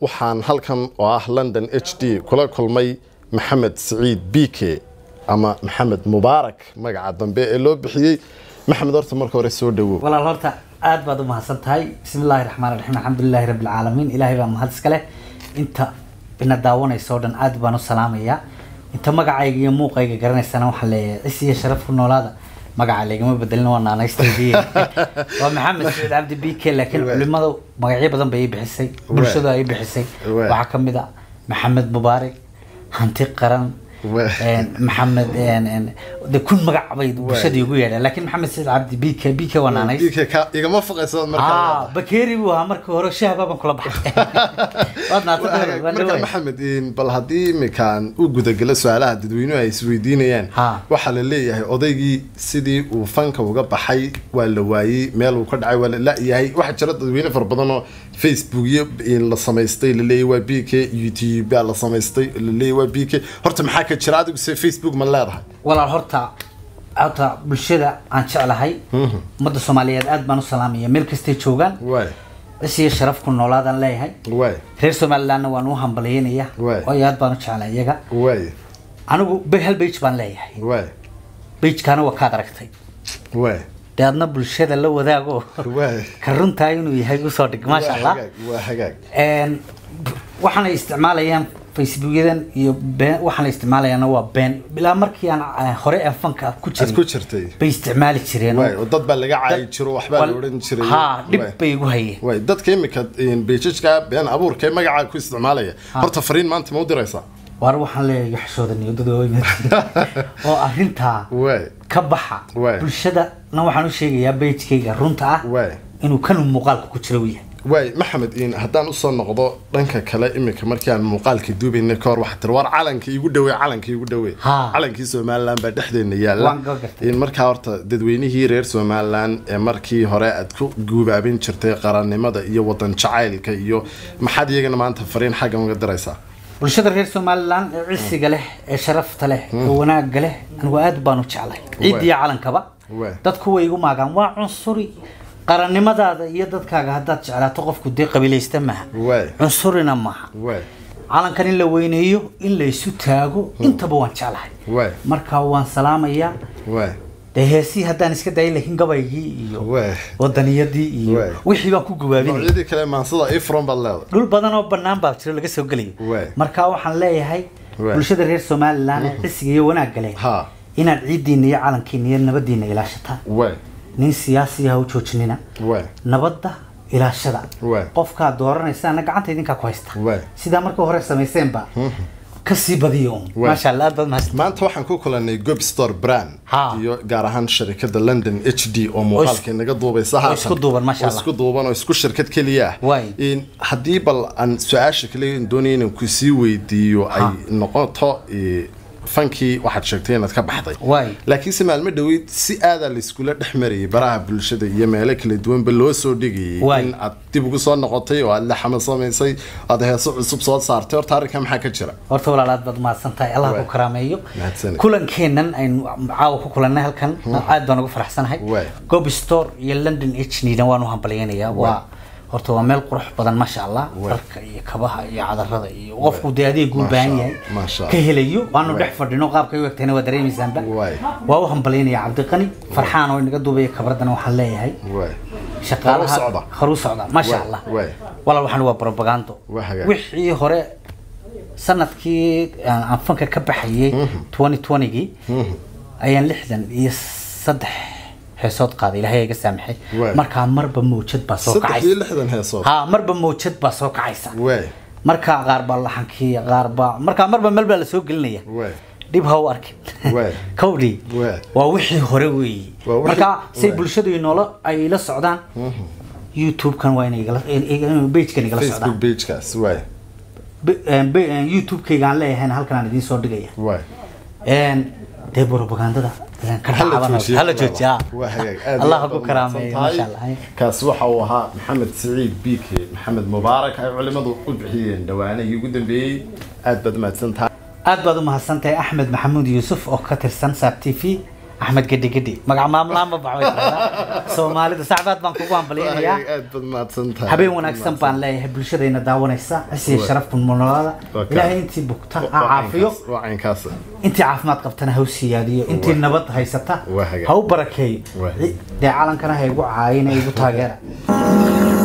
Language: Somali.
waxaan halkan oo ah london h d kula kulmay maxamed siciid bike ama maxamed mubaarak magaca dambe ee loo bixiyey maxamed horta marka hore soo dhawow walaal horta aad baad u mahadsan tahay bismi illaahi raxmaan raxiim alxamdulilahi rabbi alcaalamiin ilaahay baa mahad iska leh inta ina daawanaysa oo dhan aad baan u salaamayaa inta magacayga iyo muuqayga garanaysana waxaan leeyahay cis iyo sharaf ku noolaada magaca laygama bedelin waa naanaystaydii waa maxamed saciid cabdi b k laakiin culimadu magacyo badan bay ii bixisay bulshadu ay bixisay Waay. waxaa ka mid a maxamed mubaarak hanti qaran Waay. een, maxamed een, een, de kun magac bay bulshada igu yeedhaan laakiin maxamed saciid cabdi b k b k waa naanays bike ka igama foqaysa ah marka bakeeri buu ahaa markii hore shahba baan kula baxay waad naatay marka maxamed in bal haddii iminkaan u gudagalo su-aalaha dadweynuhu ay isweydiinayaan Ha. waxaa la leeyahay odaygii sidii uu fanka uga baxay waa la waayey meel uu ka dhacay waa la la-yahay waxaa jira dadweyne fara badan oo facebook iyo in la samaystay laleeyahy waa b k youtube baa la samaystay laleeyahy waa b k horta maxaa ka jira adigu se facebook ma leedahay walaal horta horta bulshada aan jeclahay ummadda soomaaliyeed aad baan u salaamaya meel kastay joogaan waay cis iyo sharaf ku noolaadaan leeyahay waay reer somalilandna waan u hambalyeynaya Waay. waayo aad baan u jeclay iyaga waay anigu be- hal bage baan leeyahay waay bagekaana waa kaad aragtay waay dee adna bulshada la wadaago waay ka runtaa inuu yahay usoo dhig maasha Waa allah hagaag, waa hagaag Een, waxaana isticmaalayaan facebookyadan iyo been waxaana isticmaalayaana waa been ilaa markii aan eh, hore aan fanka ku aad ku jirin jirtay bay isticmaali jireen waay oo dad baa laga caayi jiro waxbaa la odhan jiray ha dhib Waay. bay igu hayeen waay dadka imika beejajka been abuurka ee magacaa ku isticmaalaya horta fariin maanta ma u diraysaa waar waxaan leeyahay xishooda niyadada oo arrintaa waay ka baxa Waay. bulshadana waxaan u sheegayaa bejkayga runta ah waay inuu kanu muuqaalka ku jiro u yahay waay maxamed in haddaan usoo noqdo dhanka kale imika markii aan muuqaalka duubayna ka hor waxaa tiri war calanka igu dhawey calanka igu dhawey Ha. calankii somalilan baa dhexdeena yaalla Waan ka gartay. in markaa horta dadweynihii reer somalilan ee markii hore aad ku guubaabin jirtay qarannimada iyo wadan jacaylka iyo maxaad iyagana maanta fariin xagga uga diraysaa bulshada reer somaliland ee cisiga leh ee sharafta leh ee wanaagga leh anigu aad baan u jeclay ciid iyo calankaba Waay. dadku way igu maagaan waa cunsuri qarannimadaada iyo dadkaaga haddaad jeclaato qofku dee qabiilaysta maaha waay cunsurina maaha waay calankan in la weyneeyo in la isu taago intaba waan jeclahay waay marka waan salaamayaa waay dee heesii haddaan iska dayin lakiin gabaygii iyo waay wadaniyadii iyo Waay. wixii baan ku gawaabinay noocyadii kale maansada ifron baad leedahay dhul badan oo banaan baa jiro laga soo gelayo Waay. marka waxaan leeyahay Waay. bulshada reer somaliland ee cisiga iyo wanaagga leh Ha. inaad ciidiina iyo calankiina iyo nabadiina ilaashataan waay nin siyaasi ha u joojinina waay nabadda ilaashada Waay. qofkaad dooranaysaana gacanta idinkaa ku haysta Waay. sidaa marka hore samayseenba kasii badiyo un Waay. maasha allah aad baad mahadsan maanta waxaan ku kulanay gob store brand Ha. iyo gaar ahaan sharikada london h d oo muuqaalka inaga duubaysa haatan. isku duuban, masha oo Allah. isku duuban oo isku shirkad keliya ah Waay. In haddii bal aan su-aasha kale doonaya inaan kusii weydiiyo ay noqoto eh, fankii waxaad sheegtay inaad ka baxday Waay. laakiinse maalmo dhoweyd si aadaa layskula dhex marayay baraha bulshada iyo meelo kala duwanba loo soo dhigayay Waay. in aad dib ugu soo noqotay oo aad la xama samaysay aad heeso cusub soo saartay horta arrinkaa maxaa ka jira horta walaal aad baad mahadsan tahay allah Waay. ku karaameeyo Mahadsanid. kulankeennan aynu caawa ku kulannay halkan aad baan ugu faraxsanahay Waay. gob store iyo london h dan waan u hambalyaynayaa waa horta waa meel qurux badan maasha allah dharka iyo kabaha iyo cadarada iyo qofku dee adeegu u Maasha baahan Allah, yahay maasha Allah. ka helayo waanu Waay. dhex fadhino qaabkay u egtayna waa dareemaysaanba Waay. waa u hambalyaynaya cabdiqani farxaan oo inaga duubaya kabradana waxaan leeyahay waay shaqaalaha Horu socda. horu socda maasha Waay, allah waay. walaal waxaan waa propagando Waa hagaag. wixii hore sanadkii aan aan fanka ka baxayay 2020gii ayaan lixdan iyo saddex heesood qaaday ilaahay iga saamaxay Waay. markaa marba mawjad baa soo saddex iyo kacaysa lixdan heesood ha marba mawjad baa soo kacaysa waay markaa qaar baa laxankii qaar baa markaa marba meel baa lasoo gelinaya waay dhib ha u arkin Waay. kowdii Waay. waa wixii hore weeyi Waa wixii- marka say waay. bulshadu inoola ay la socdaan youtube-kan waa inay igala page-kan igala facebook socdaan pagekaas waay Be- een, be- een, youtube-kayga aan leeyahayna halkan aan idiin soo dhigaya waay Een, dee propagandada een, ka Hala dhacaban joojiyo. hala joojiya Waa hagaag. Aad iyo allah aad ku baad karaameeyo mahadsan maasha tahay. allah kaas waxa uu ahaa maxamed siciid bike maxamed mubaarak ay culimadu u bixiyeen dhawaanihii ugu dambeeyey aad baad mahadsan tahay aad baad u mahadsantahay axmed maxamuud yuusuf oo ka tirsan saab t v axmed gedhi gedhi magac maamlaan ma baxo way tiraahdaa. soomaalida sacbaad baan kugu hambalyaynayaa aad baad mahadsan tahay habeen wanaagsan baan leeyahay bulshadayna daawanaysa cisiya Waa. sharaf nololada Waa kaa. ilaahay intii bugta ha caafiyo waa caynkaas intii caafimaad qabtana ha u siyaadiyo intii Waa. nabad haysata Waa hagaag. ha u barakeeyo Waa. dee calankana ha igu caayina igu taageera